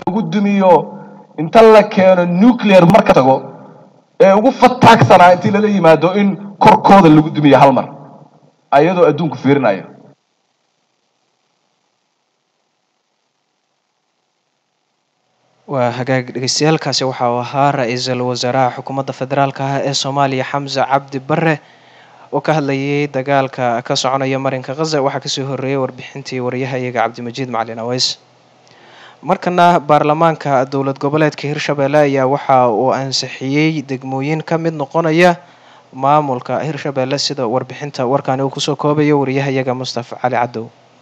lagu dumiyo inta la keeno nuclear marka tago ee ugu fataagsanaa intii lala yimaado in korkooda lagu dumiyo hal mar ayadoo adduunku fiirinayo waa hagaag dhegeystayaaalkaasi waxa uu ahaa ra-iisul wasaaraha xukuumadda federaalka ah ee soomaaliya xamse cabdi bare oo ka hadlayay dagaalka ka soconaya marinka khaza waxaa kasoo horeeyay warbixintii wariyaha iyaga cabdimajiid macalin aweys markana baarlamaanka dowlad goboleedka hirshabelle ayaa waxa uu ansixiyey degmooyin ka mid noqonaya maamulka hirshabelle sida warbixinta warkaani uu kusoo koobayo wariyaha iyaga mustafa cali cadow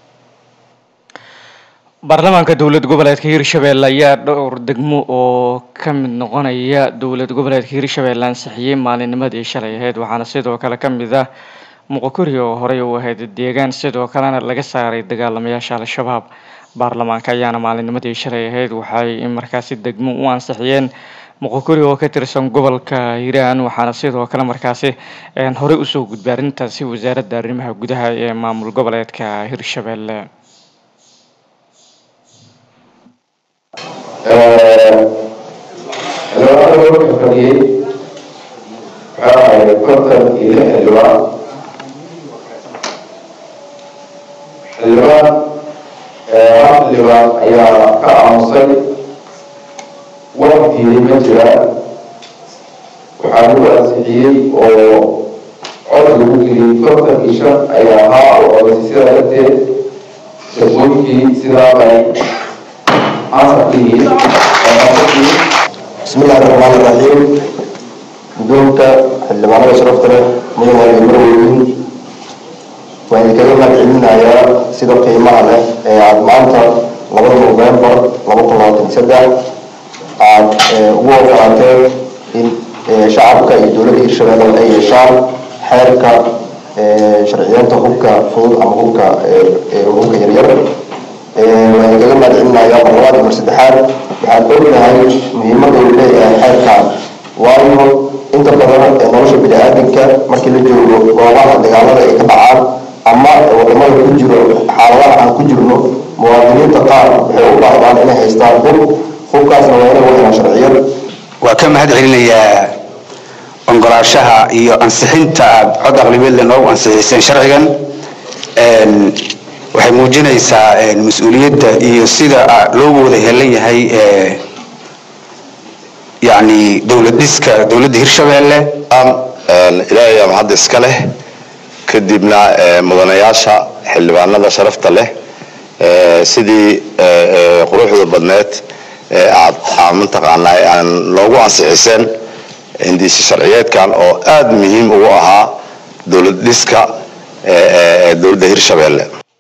baarlamaanka dowlad goboleedka hirshabelle ayaa dhowr degmo oo ka mid noqonaya dowlad goboleedka hirshabelle ansixiyey maalinnimadii shalay ahayd waxaana sidoo kale ka mid ah muqokuri oo horey u ahayd deegaan sidoo kalena laga saaray dagaalamayaasha al-shabaab baarlamaanka ayaana maalinnimadii shalay ahayd waxay markaasi degmo u ansixiyeen muqokuri oo ka tirsan gobolka hiiraan waxaana sidoo kale markaasi horey usoo gudbay arrintaasi wasaaradda arrimaha gudaha ee maamul goboleedka hirshabelle xildhibaanada wuxuu fadhiyey waxaa ahayd konton iyo lix xildhibaan xildhibaan hal xildhibaan ayaa ka aamusay wax diiday ma jiraan waxaa lagu ansixiyey oo cod lagu geliyey konton iyo shan ayaa ahaa oo codaysay sidaa darteed shaqooyinkii sidaa bay ansarkii بسم الله الرحمن الرحيم guddoonka xildhibaanada sharafta leh mudan waliba marweynin waan idinkaga mahadcelinayaa sida qiimaha leh ee aada maanta labada novembar laba kun labaatan saddex aada ugu ogolaateen in shacabka iyo dowladda hirshabelle ay yeeshaan xeerka sharciyeenta hubka fudud ama hubka hubka yaryar waan idinkaga mahadcelinayaa marlabaad mar saddexaad waxaan ognahay muhiimada uu leeyahay xeerkan waayo inta badan ee nolosha bini-aadamka markii la joogo goobaha dagaalada ay ka dhacaan ama wadamada ku jiro xaaladaha aan ku jirno muwaadiniinta qaar waxay u baahdaan inay haystaan hub hubkaasna waa inay wahelaan sharciyad waa ka mahad celinayaa ongolaashaha iyo ansixinta aad cod aqlibeedle noogu ansixiyseen sharcigan waxay muujinaysaa mas-uuliyadda iyo sida loogu wada helan yahay yani dowlad dhiska dowladda hirshabelle ilaahay ama hadda iska leh kadibna mudanayaasha xildhibaanada sharafta leh sidii quruxda badneed aad mataqaanaa aan loogu ansixiseen hindiisi sharciyeedkan oo aada muhiim ugu ahaa dowlad dhiska dowladda hirshabelle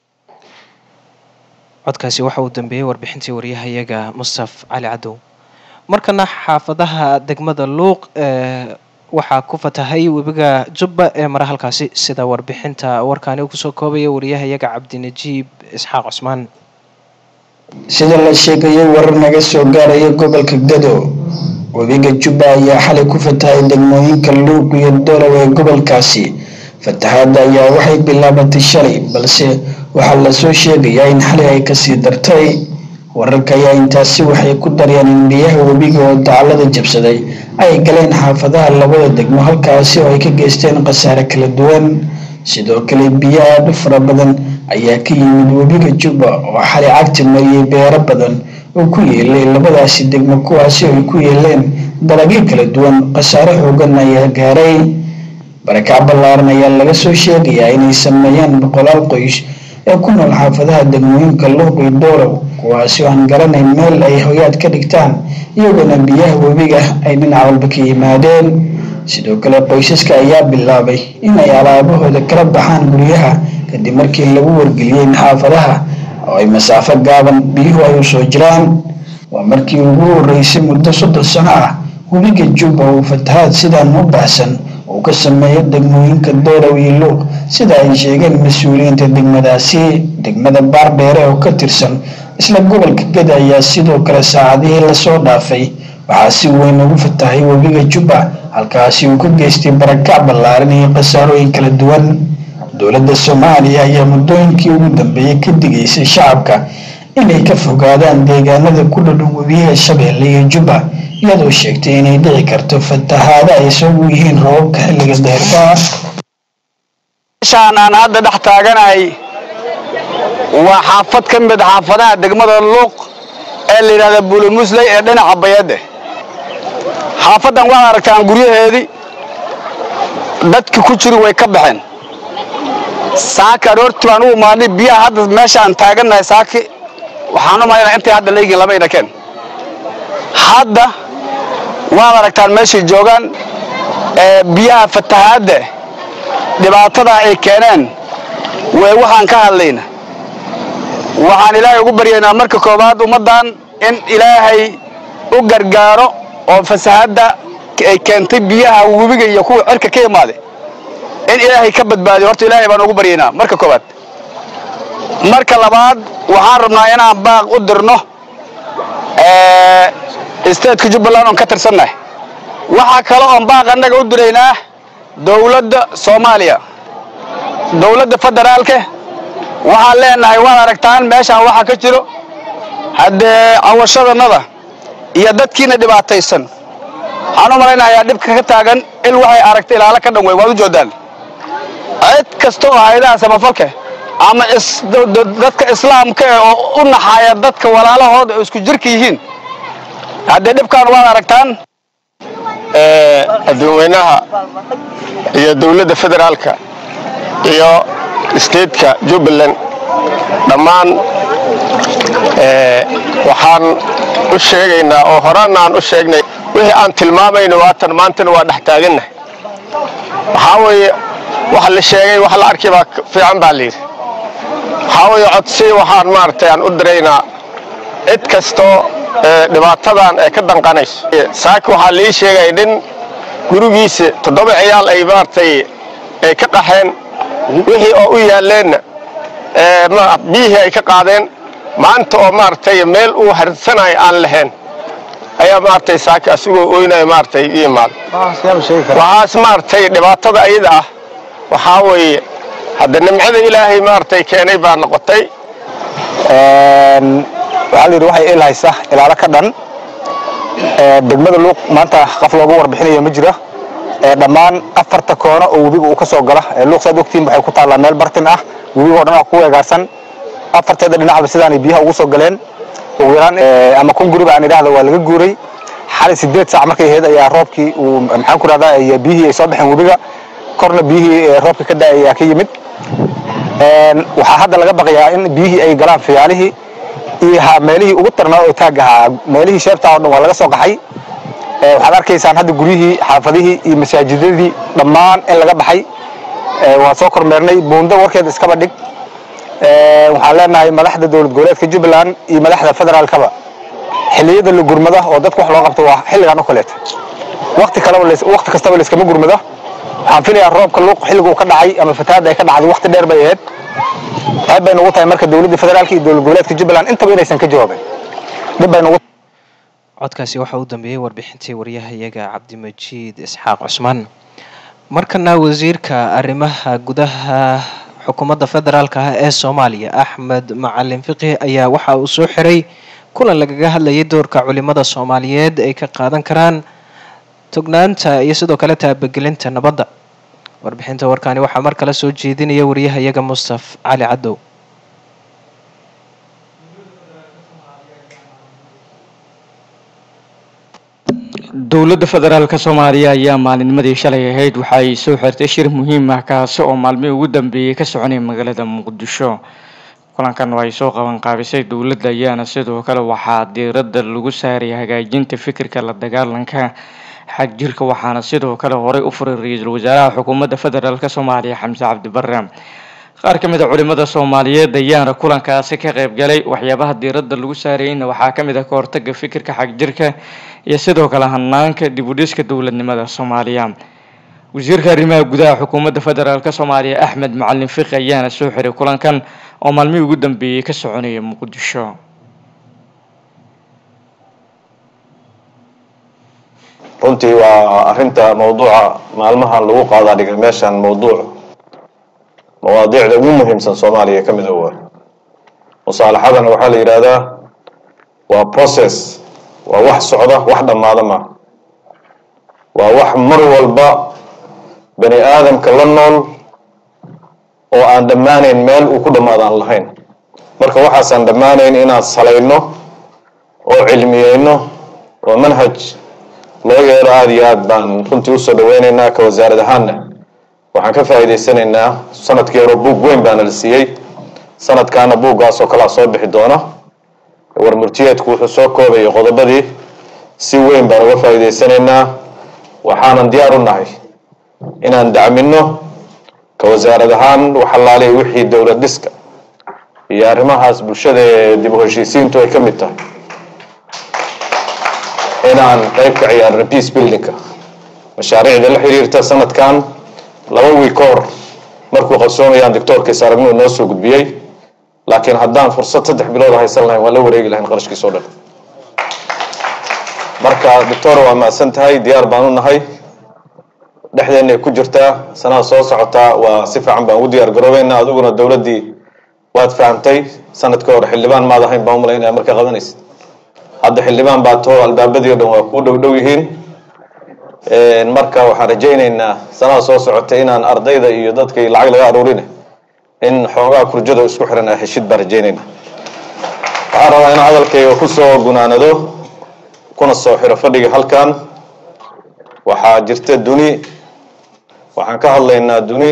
codkaasi waxa uu dambeeyey warbixintii wariyahayaga mustaf cali cadow markana xaafadaha degmada luuq waxaa ku fatahay webiga jubba ee mara halkaasi sida warbixinta warkaani uu kusoo koobaya wariyahayaga cabdinajiib isxaaq cusmaan sida la sheegayay warar naga soo gaaraya gobolka gado webiga jubba ayaa xalay ku fatahay degmooyinka luuq iyo dolow ee gobolkaasi fatahaadda ayaa waxay bilaabatay shalay balse waxaa lasoo sheegayaa in xalay ay kasii dartay wararka ayaa intaasi waxay ku daryeen in biyaha webiga oo dacallada jabsaday ay galeen xaafadaha labada degmo halkaasi oo ay ka geysteen khasaare kala duwan sidoo kale biyo aada u fara badan ayaa ka yimid webiga jubba oo xalay cagti mariyey beero badan oo ku yeelay labadaasi degmo kuwaasi oo ay ku yeeleen dalagyo kala duwan khasaare xoogan ayaa gaaray barakac ballaaran ayaa laga soo sheegayaa inay sameeyaan boqolaal qoys ee ku nool xaafadaha degmooyinka luuq iyo doolow kuwaasi oo aan garanayn meel ay hoyaad ka dhigtaan iyagoona biyaha webiga ay dhinac walba ka yimaadeen sidoo kale qoysaska ayaa bilaabay inay alaabahooda kala baxaan guryaha kadib markii lagu wargeliyey in xaafadaha oo ay masaafo gaaban biyuhu ay usoo jiraan waa markii ugu horeysay muddo soddon sano ah webiga jubba uu fatahaad sidaan u baxsan uu ka sameeyo degmooyinka doolow iyo luuq sida ay sheegeen mas-uuliyiinta degmadaasi degmada baardheere oo ka tirsan isla gobolka gada ayaa sidoo kale saacadihii lasoo dhaafay waxaa si weyn ugu fatahay webiga jubba halkaasi uu ka geystay barakac ballaaran iyo khasaarooyin kala duwan dowladda soomaaliya ayaa muddooyinkii ugu dambeeyey ka digaysay shacabka inay ka fogaadaan deegaanada ku dhadhow webiyaha shabeelle iyo jubba iyadoo sheegtay inay dhici karto fatahaado ay sabab u yihiin roobabka xilliga deerta meeshaan aan hadda dhex taaganahay waa xaafad ka mid xaafadaha degmada luuq ee la yidhahda buulamusley ee dhinaca bayadde xaafaddan waxaad aragtaan guryaheedii dadki ku jiri way ka baxeen saaki aroortii baan u imaadnay biyaha hadda meesha aan taagannahay saaki waxaan u malaynaa intay hadda leeyihiin lama idhakeen hadda waad aragtaan meeshay joogaan ee biyaha fatahaadda dhibaatada ay keeneen way waxaan ka hadlayna waxaan ilaahay ugu baryaynaa marka koowaad ummaddan in ilaahay u gargaaro oo fasahadda ay keentay biyaha webiga iyo kuwa cirka ka imaaday in ilaahay ka badbaadiyo horta ilaahay baan ugu baryaynaa marka koowaad marka labaad waxaan rabnaa inaan baaq u dirno statetka jubbaland oon ka tirsannahay waxaa kale oon baaq annaga u diraynaa dowladda soomaaliya dowladda federaalka waxaan leenahay waad aragtaan meeshaan waxaa ka jiro haddee cawashadannada iyo dadkiina dhibaataysan waxaan u malaynayaa dhibka ka taagan il waxay aragtay ilaalo ka dhan wey waad u joodaan cid kasta oo hayadaha samafalka ama dadka islaamka eh oo u naxaaya dadka walaalahooda oo isku jirka yihiin haddee dhibkaan waad aragtaan adduunweynaha iyo dowladda federaalka iyo stateka jubbaland dhammaan waxaan u sheegaynaa oo horena aan u sheegnay wixii aan tilmaamayno waatan maantana waa dhex taagannahay waxaa weeye wax la sheegay wax la arkay baa fiican baa layidhi waxaa weeye codsi waxaan maaragtay aan u diraynaa cid kastoo dhibaatadan ee ka danqanayso saaki waxaa lii sheegay nin gurigiisa toddoba ciyaal ay maaragtay ay ka qaxeen wixii oo u yaalleenna biyihii ay ka qaadeen maanta oo maaragtay meel uu harsanayo aan lahayn ayaa maaragtay saaki asigoo oynayo maaragtay i imaada waxaas maaragtay dhibaatada ayada ah waxaa weeye hadda nimcada ilaahay maaragtay keenay baa noqotay waxaa layidhi waxay il haysa ilaalo ka dhan degmada luuq maanta qaf looga warbixinayo ma jira dhammaan afarta koono oo webiga uu ka soo gala luuq saad ogtiin waxay ku taallaa meel bartin ah webiga oo dhan ku weegaarsan afarteeda dhinacba sidaanay biyaha ugu soo galeen ugu yaraan ama kun guriba aan idhaahda waa laga guuray xalay sideed saac markay ahayd ayaa roobkii uu maxaan ku rahdaa biyihii ay soo baxeen webiga korna biyihii roobka ka da ayaa ka yimid waxaa hadda laga baqayaa in biyihii ay galaan fiyaalihii iyo meelihii ugu tarnaa oo taag ahaa meelihii sheebtaa oo dhan waa laga soo qaxay waxaad arkaysaan hadda guryihii xaafadihii iyo masaajidadii dhammaan in laga baxay waa soo kormeernay buundo warkeeda iskaba dhig waxaan leenahay madaxda dowlad goboleedka jubbaland iyo madaxda federaalkaba xilliyada la gurmada oo dadka wax loo qabto waa xilligan oo kaleeta waqti kaleba waqti kastaba layskama gurmado waxaan filayaa roobka luuq xilliga uu ka dhacay ama fatahaadda ay ka dhacday waqti dheer bay ahayd qayb bay nugu tahay marka dowladda federaalka iyo dowlad goboleedka jubbaland intaba inaysan ka jawaabin dhib bay nugu codkaasi waxaa u dambeeyey warbixintii waryahayaga cabdimajiid isxaaq cusmaan markana wasiirka arrimaha gudaha xukuumadda federaalka ah ee soomaaliya axmed macalin fiqi ayaa waxa uu soo xiray kulan lagaga hadlayay doorka culimada soomaaliyeed ay ka qaadan karaan tognaanta iyo sidoo kale taabagelinta nabadda warbixinta warkaani waxaa mar kale soo jeedinaya waryahayaga mustaf cali cadow dowladda federaalka soomaaliya ayaa maalinnimadii shalay ahayd waxa ay soo xirtay shir muhiim ah kaasi oo maalmihii ugu dambeeyey ka soconaya magaalada muqdisho kulankan oo ay soo qaban qaabisay dowladda ayaana sidoo kale waxaa diiradda lagu saaraya hagaajinta fikirka la dagaalanka xag jirka waxaana sidoo kale horey u furay ra-iisul wasaaraha xukuumadda federaalka soomaaliya xamse cabdi barre qaar ka mid a culimada soomaaliyeed ayaana kulankaasi ka qayb galay waxyaabaha diiradda lagu saarayeyna waxaa ka mid ah ka hortaga fikirka xag jirka iyo sidoo kale hanaanka dib u dhiska dowladnimada soomaaliya wasiirka arrimaha gudaha xukuumadda federaalk soomaaliya axmed macalin fiqi ayaana soo xiray kulankan oo maalmihii ugu dambeeyey ka soconaya muqdisho runtii waa arinta mawduuca maalmahan lagu qaadaa dhigay meeshan mawduuc mawaadiicda ugu muhiimsan soomaaliya ka mid a waa musaalaxadana waxaa la yidhaahdaa waa process waa wax socda wax dhammaada ma waa wax mar walba bani aadamka la nool oo aan dhammaanayn meel uu ku dhammaado aan lahayn marka waxaasaan dhammaanayn inaan salayno oo cilmiyeyno oo manhaj loo yeelo aada iyo aad baan runtii usoo dhaweyneynaa ka wasaarad ahaanna waxaan ka faa'iidaysanaynaa sanadkii hore buug weyn baana la siiyey sanadkaana buuggaas oo kalea soo bixi doona war murtiyeedku wuxuu soo koobayay qodobadii si weyn baan uga faa'iidaysanaynaa waxaanan diyaar u nahay inaan dacmino ka wasaarad ahaan waxalaaliya wixii dowlad dhiska iyo arrimahaas bulshada ee dib u heshiisiintu ay ka mid tahay inaan qayb ka ciyaarno peace buildingka mashaariicda la xiriirta sanadkan laba wiil ka hor markuu qabsoomayaan doctoorkiisa aragnuu noo soo gudbiyey laakiin haddaan fursad saddex bilood haysan lahayn waan la wareegi lahayn qarashkiisa o dhan marka doctor waa mahadsan tahay diyaar baan u nahay dhexdeenay ku jirtaa sanada soo socotaa waa si fiican baan ugu diyaar garoobeynaa adiguna dowladdii waad fahamtay sanadka hore xildhibaan maad ahayn baan umalaynaya markaa qabanaysa hadda xildhibaan baa too albaabadii o dhan waa kuu dhow dhow yihiin marka waxaan rajayneynaa sanada soo socotay inaan ardayda iyo dadkii lacag laga aruurine in xoogaa kurjada isku xiran ah heshid baan rajaynayna waxaan rabaa in hadalkayga kusoo gunaanado kuna soo xiro fadhiga halkan waxaa jirta duni waxaan ka hadlaynaa duni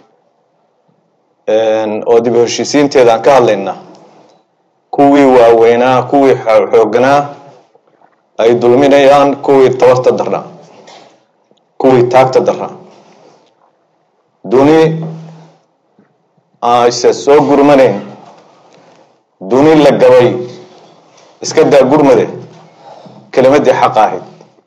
oo dib u heshiisiinteeda aan ka hadlaynaa kuwii waaweynaa kuwii xoogganaa ay dulminayaan kuwii tabarta darnaa kuwii taagta darnaa duni ayse soo gurmanayn duni la gabay iska daa gurmade kelimadii xaq ahayd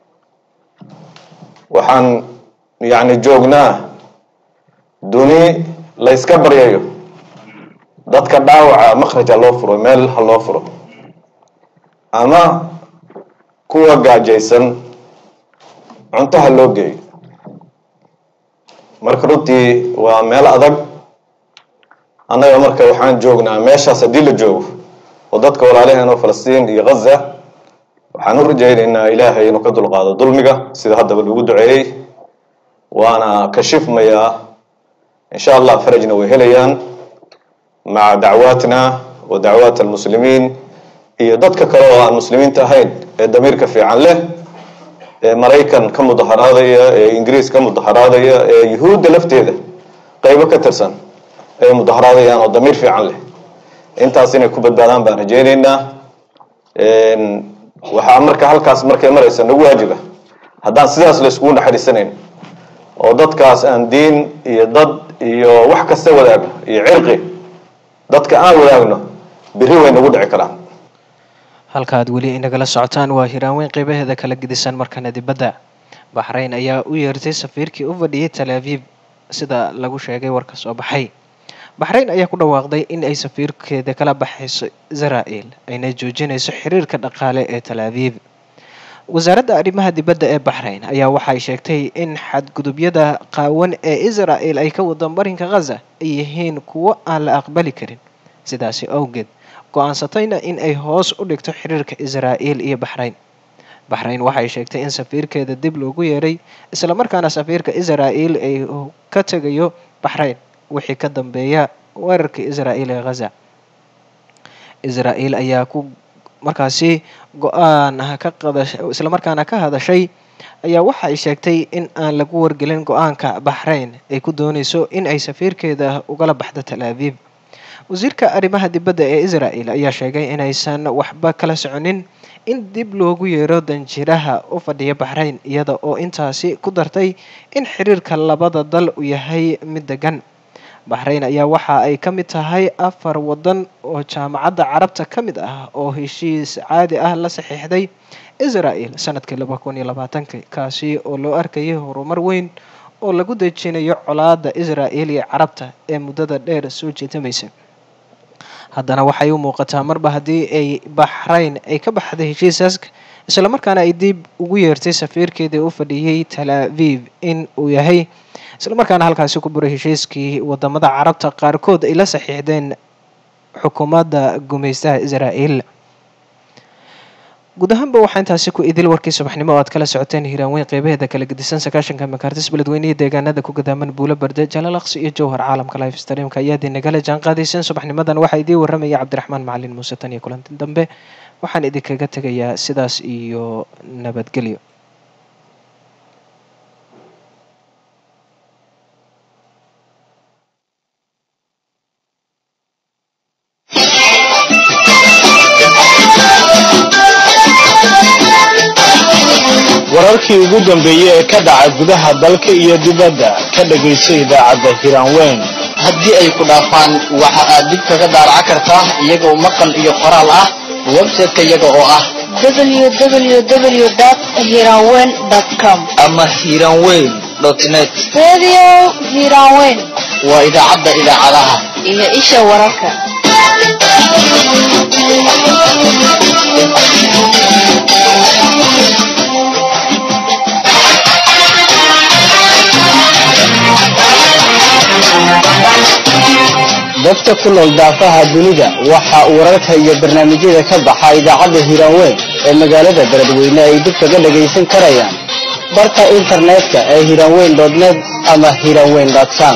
waxaan yacni joognaa duni la yska baryayo dadka dhaawaca makhraja loo furo meel ha loo furo ama kuwa gaajaysan cunto ha loo geeyo marka runtii waa meel adag annaga marka waxaan joognaa meeshaas haddii la joogo oo dadka walaalaheen oo falastiin iyo ghaza waxaan u rajaynaynaa ilaahay inuu ka dulqaado dulmiga sida haddaba lagu duceeyey waana kashifmayaa insha allah farajna way helayaan maca dacwaatina wa dacwaat almuslimiin iyo dadka kale oo aan muslimiinta ahayn ee damiirka fiican leh ee maraykan ka mudaharaadaya ee ingiriis ka mudaharaadaya ee yuhuudda lafteeda qaybo ka tirsan ay mudaharaadayaan oo damiir fiican leh intaas inay ku badbaadaan baan rajaynaynaa waxaa marka halkaas markay maraysa nagu waajiba haddaan sidaas la iskugu naxariisanayn oo dadkaas aan diin iyo dad iyo wax kasta wadaagno iyo cirqi dadka aan wadaagno biri way nagu dhici karaan halka aad weli inagala socotaan waa hiraanweyn qeybaheeda kala gedisan markana dibadda baxrayn ayaa u yeertay safiirkii u fadhiyay tal aviv sida lagu sheegay warka soo baxay baxrayn ayaa ku dhawaaqday in ay safiirkeeda kala baxayso israa'el ayna joojinayso xiriirka dhaqaale ee tal aviv wasaaradda arrimaha dibadda ee baxrayn ayaa waxay sheegtay in xadgudubyada qaawan ee israa'el ay ka wado marinka khaza ay yihiin kuwo aan la aqbali karin sidaasi awgeed go-aansatayna in ay hoos u dhigto xiriirka israa'el iyo baxrayn baxrayn waxay sheegtay in safiirkeeda dib loogu yeeray islamarkaana safiirka israa'el ay ka tegayo baxrayn wixii ka dambeeya weerarka israa'el ee khaza israa'el ayaa ku markaasi go-aan ka qadash islamarkaana ka hadashay ayaa waxa ay sheegtay in aan lagu wargelin go-aanka baxrayn ay ku dooneyso in ay safiirkeeda ugala baxdo tal aviv wasiirka arrimaha dibadda ee israa'el ayaa sheegay inaysan waxba kala soconin in dib loogu yeero danjiraha u fadhiya baxrayn iyada oo intaasi ku dartay in xiriirka labada dal uu yahay mid degan baxrayn ayaa waxa ay ka mid tahay afar wadan oo jaamacadda carabta ka mid ah oo heshiis caadi ah la saxiixday israa'el sanadkii laba kun iyo labaatanki kaasi oo loo arkayay horumar weyn oo lagu dejinayo colaada israa'el iyo carabta ee muddada dheer soo jeetamaysa haddana waxay u muuqataa marba haddii ay baxrayn ay ka baxday heshiisaas islamarkaana ay dib ugu yeertay safiirkeedii u fadhiyey tal aviv in uu yahay islamarkaana halkaasi ku buray heshiiskii wadamada carabta qaarkood ay la saxiixdeen xukuumadda gumaystaha israa'iil guud ahaanba waxaa intaasi ku idil warkii subaxnimo oo aad kala socoteen hiiraanweyn qeybaheeda kala gedisan sagaashanka makaartis beledweyne iyo deegaanada ku gadaaman buulo barde jalaalaqsi iyo jowhar caalamka life streamka ayaad inagala jaan qaadayseen subaxnimadan waxaa idiin waramaya cabdiraxmaan macalin muuse tan iyo kulanti dambe waxaan idinkaga tegayaa sidaas iyo nabadgelyo wararkii ugu dambeeyey ee ka dhaca gudaha dalka iyo dibadda ka dhagayso idaacadda hiraanweyn haddii ay ku dhaafaan waxa aad dib kaga daaraca kartaa iyagoo maqal iyo qoraal ah website-ka iyaga oo ah www.hiranweyn.com ama hiranweyn net Radio Hiranweyn waa idaacadda idaacadaha iyo isha wararka. dadka ku nool daafaha dunida waxa uu wararka iyo barnaamijyada ka baxa idaacadda hiraanweyn ee magaalada beledweyne ay dib kaga dhagaysan karayaan barka internetka ee hiraanweyn net ama hiraanweyn com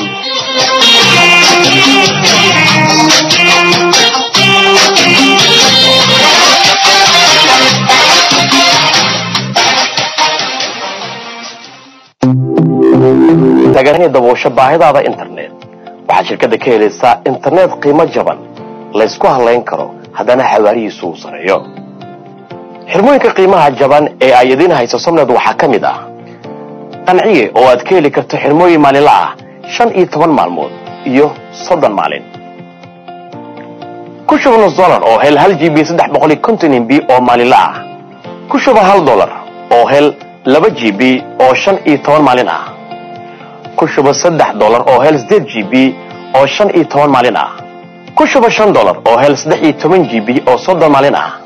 taganay daboosho baahidaada internet waxaad shirkadda ka helaysaa internet qiimo jaban laysku halayn karo haddana xawaarihiisu uu sareeyo xirmooyinka qiimaha jaban ee ay idiin hayso somned waxaa ka mid ah qanciye oo aad ka heli karto xirmooyin maalinla ah shan iyo toban maalmood iyo soddon maalin ku shuba nus dolar oo hel hal g b saddex boqol iyo konton mb oo maalinla ah ku shuba hal dolar oo hel laba g b oo shan iyo toban maalin ah ku shuba saddex dolar oo hel sideed g b oo shan iyo toban maalin ah ku shuba shan dolar oo hel saddex iyo toban g b oo soddon maalin ah